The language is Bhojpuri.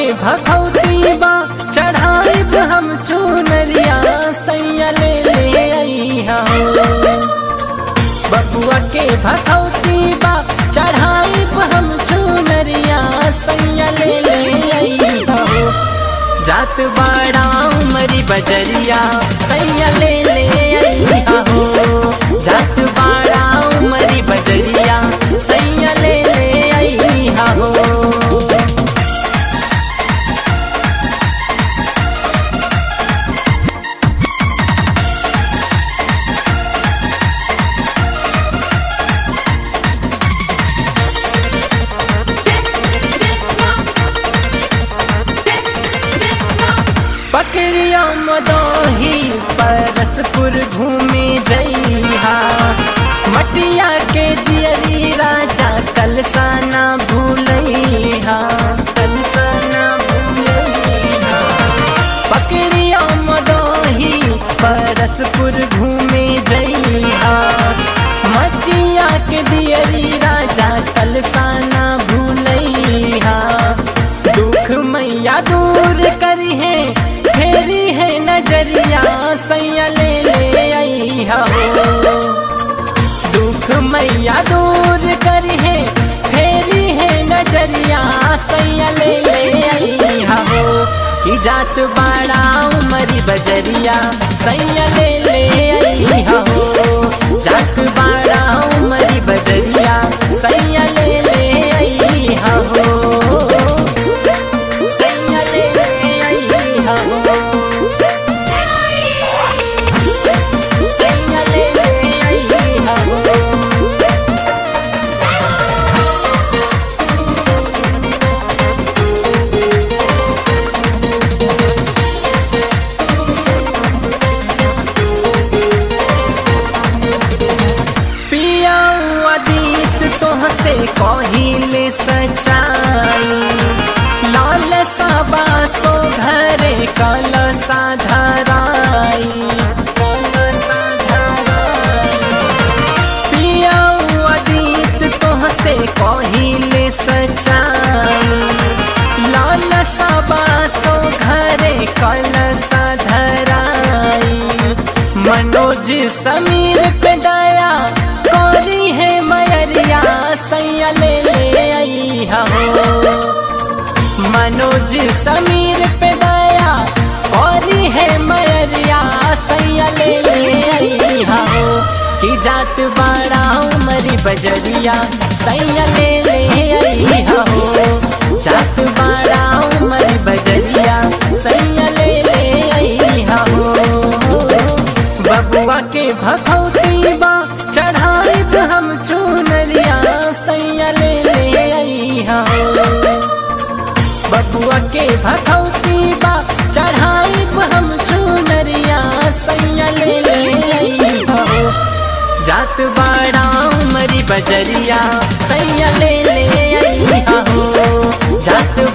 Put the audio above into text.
भगवती बा चढ़ाइब हम चुनरिया सैया ले ले अइहा हो बबुआ के भगवती बा चढ़ाइब हम चुनरिया सैया ले ले अइहा हो जात बाड़ा उमरी बजरिया सैया ले ले अइहा हो जात बाड़ा उमरी बजरिया सैया ले ले अइहा हो पकड़िया मदोही परसपुर घूमे जइहा मटिया के दियरी राजा कलसाना भूलइहा कलसाना भूलइहा पकड़िया मदोही परसपुर घूमे जइहा मटिया के दियरी राजा कलसाना भूलइहा दुख मैया दूर करी है फेरी है नजरिया सैया ले ले अइहा हो दुख मैया दूर करी है फेरी है नजरिया सैया ले ले अइहा हो कि जात बाड़ा उमरी बजरिया सैया ले ले अइहा हो जात बाड़ा उमरी बजरिया सैया ले ले अइहा हो सैया ले ले अइहा हो सैया ले ले अइहा हो पिया अदीत तोहसे कहिले सचाई लाल सबा सो घरे कल साधराई पिया अदीत तोहसे कहिले सचाई लाल सबा सो घरे कल साधराई मनोज समीर पे दया कोरी है मयरिया सैया ले ले अइहा हो मनोज समीर पे दया कोरी है मयरिया सैया ले ले अइहा हो कि जात बाड़ा उमरी बजरिया सैया ले ले अइहा हो जात बाड़ा उमरी बजरिया सैया ले ले अइहा हो बबुआ के भगवती बा चढ़ाइब हम चुनरिया सैया ले ले अइहा हो बबुआ के भगवती बा चढ़ाइब हम चुनरिया सैया ले ले अइहा हो जात बाड़ा उमरी बजरिया सैया ले ले अइहा हो जात